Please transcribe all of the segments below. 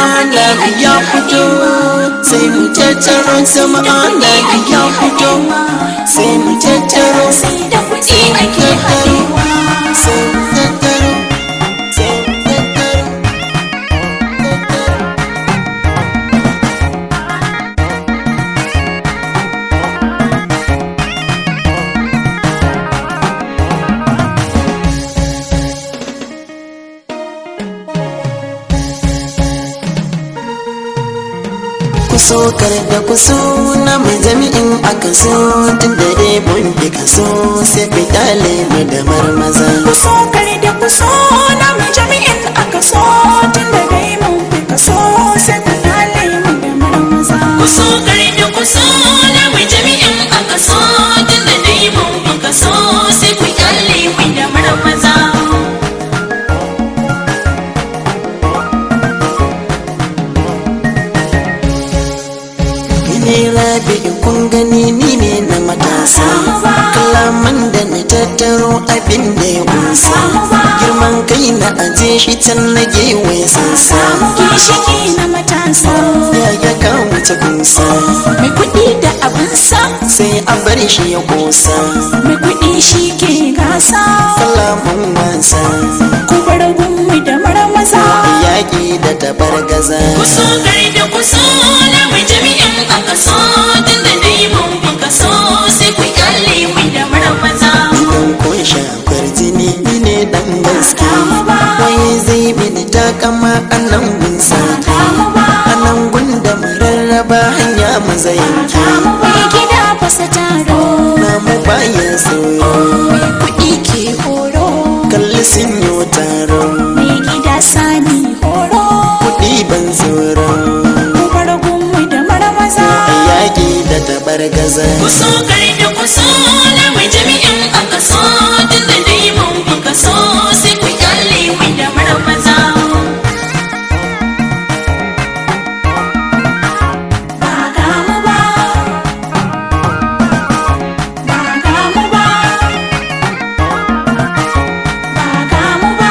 ana ya fito sai mu tattaro sama ana ya fito sai mu tattaro sai da kuɗi sai mu ake tattaro haɗewa sai mu tattaro sai mu tattaro kuso kar da kuso na mai jami'in aka so tun da dai mun fi kaso sai fitale mu da marmaza kuso kare da kuso na mai jami'in aka so tun da dai mun fi kaso sai ku dale mu da marmaza kuso kare da kuso na mai jami'in aka so tun da dai mun fi kaso sai ku dale mu da marmaza ni ne rabi kun gani ni ne na matasa kalaman da na tattaro abin da ya kunsa girman kai na aje shi can na gewaye sansa ginshiki na matasa ya ya kawo ta kunsa mai kuɗi da abinsa sai a bar shi ya kosa mai kuɗi shi ke gasa kalaman wasa ku bar gunmu da marmaza yaƙi da tabar gaza kuso gari da kuso na mai jami'in aka so tun da dai mun fi kaso sai ku kyale mu da marmaza idan kun shafar jini ni ne dan gaske wai zai mini takama a nan gun sake a nan gun da mararraba hanya maza yanke mai gida fasa taro na mu bayan sauro mai kuɗi ke horo kalli sun yi taro mai gida sani horo kuɗi ban tsoro ku bar gunmu da marmaza yaƙi da tabar gaza kuso gari da kuso na mai jami'in aka so tun da dai mun fi kaso sai ku kyale mu da marmaza ba ga mu ba ba ga mu ba ba ga mu ba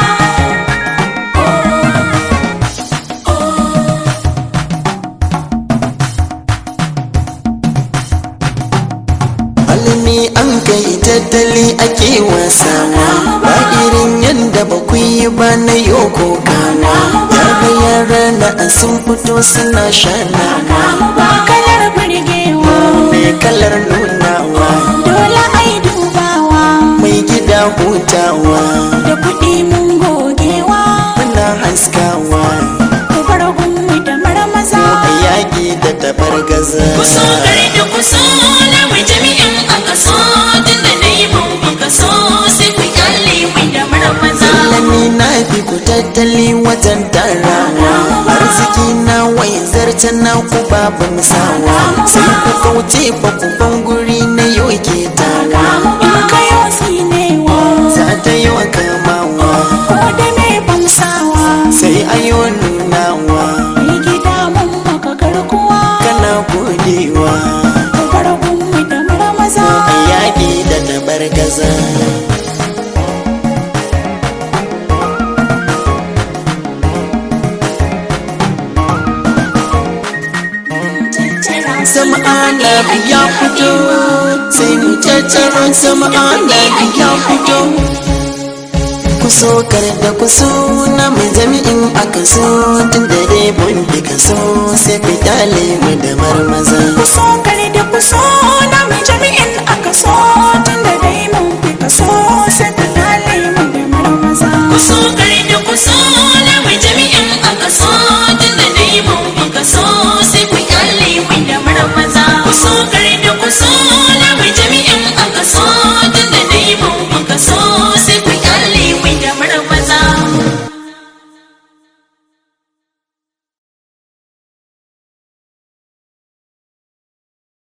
alimi an kai tattali ake wasawa ba irin yadda ba ku yi ba na yoko kawa yara yara na a sun fito suna shanawa ba kalar burgewa mai kalar nunawa dole ai dubawa mai gida hutawa da kuɗi mun gogewa muna haskawa ku bar gunmu da marmaza a yaƙi da tabar gaza kuso gari da kuso na mai jami'in aka so tun da dai mun fi kaso sai ku kyale mu da marmaza Lami na fi ku tattali wajen tarawa arziki na wai zarce na ku babin sawa sai ku kauce fa ku ban guri na yau ke tawa in kayo tsinewa za ta yi wa kamawa ko da me bamsawa sai a yi wa nunawa mai gida mun maka garkuwa kana godewa ku bar gunmu da marmaza a yaƙi da tabar gaza sama ana ya fito sai mu tattaro sama ana ya fito kuso kar da kuso na mai jami'in aka so tun da dai mun fi kaso sai fitale mu da marmaza kuso kare da kuso na